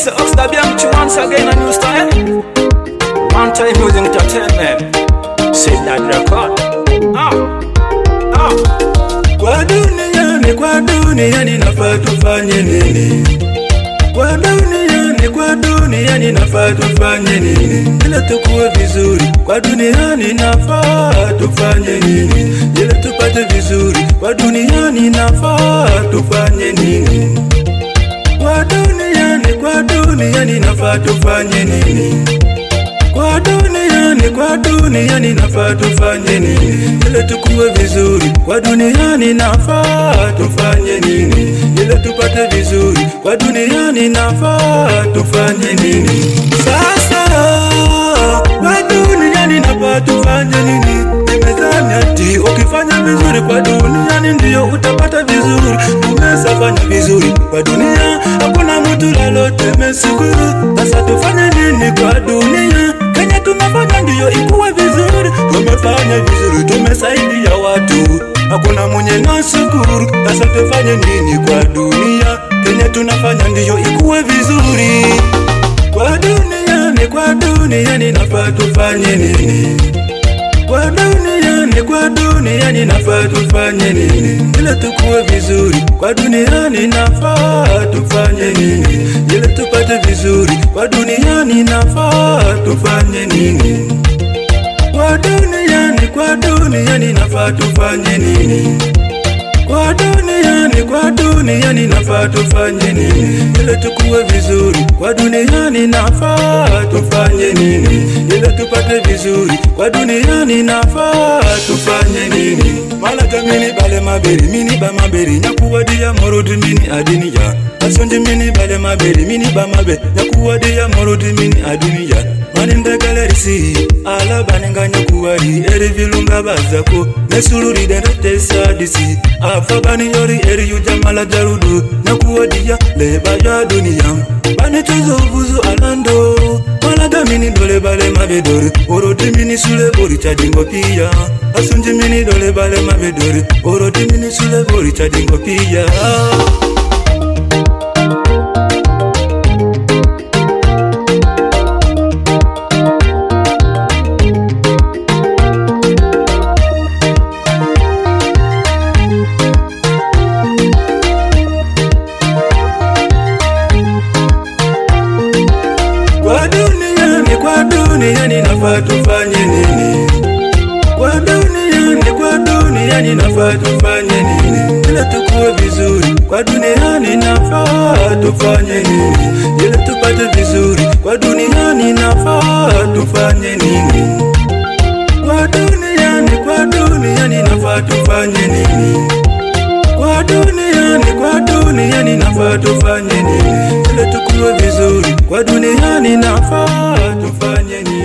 Mr. Oxlade Bianchi once again a new style. One time using entertainment. Say that record. Ah, ah. Kwa duniani, kwa duniani nafaa tufanye nini? Kwa duniani, kwa duniani nafaa tufanye nini? Ili tukuwe vizuri, kwa duniani nafaa tufanye nini? Ili tupate vizuri, kwa duniani nafaa tufanye nini? Kwa duniani, kwa duniani nafaa tufanye nini? Kwa duniani, kwa duniani nafaa tufanye nini? Ili tukuwe vizuri, kwa duniani nafaa tufanye nini? Ili tupate vizuri, kwa duniani nafaa tufanye nini? Sasa kwa duniani nafaa tufanye nini? Nimezani ati ukifanya vizuri kwa duniani ndio utapata vizuri. Tumesafanya vizuri kwa dunia, hakuna mtu lolote meshukuru. Sasa tufanye nini kwa dunia? Kenya tumefanya ndiyo ikuwe vizuri, tumefanya vizuri, tumesaidia watu, hakuna mwenye nashukuru. Sasa tufanye nini kwa dunia? Kenya tunafanya ndiyo ikuwe vizuri, kwa duniani, kwa duniani nafaa tufanye nini? Kwa duniani, kwa duniani nafaa tufanye nini? Ili tukuwe vizuri, kwa duniani nafaa tufanye nini? Ili tupate vizuri, kwa duniani nafaa tufanye nini? Kwa duniani, kwa duniani nafaa tufanye nini? Kwa duniani, kwa duniani nafaa tufanye nini? Ili tukuwe vizuri, kwa duniani nafaa tufanye nini? Ili tupate vizuri, kwa duniani nafaa tufanye nini? Malaga mini bale maberi, mini ba maberi, nyakuwadia morodi mini adiniya. Asonji mini bale maberi, mini ba mabe, nyakuwadia morodi mini adiniya. manindegalerisi alabaninga nyakuwari eri vilunga bazako nesuluride ndetesadisi afabani yori eri yujamala jarudu nakuwadiya leba ya duniya banetozovuzu alando malaga mini dole bale mabedori orodi mini sule bori cadingo piya asunji mini dole bale mabedori orodi mini sule bori cadingo piya Kwa duniani, kwa duniani nafaa tufanye nini? Kwa duniani, kwa duniani nafaa tufanye nini? Ili tukuwe vizuri, kwa duniani nafaa tufanye nini? Ili tupate vizuri, kwa duniani nafaa tufanye nini? Kwa duniani, kwa duniani nafaa tufanye nini? Kwa duniani, kwa duniani nafaa tufanye nini? Ili tukuwe vizuri, kwa duniani nafaa tufanye nini?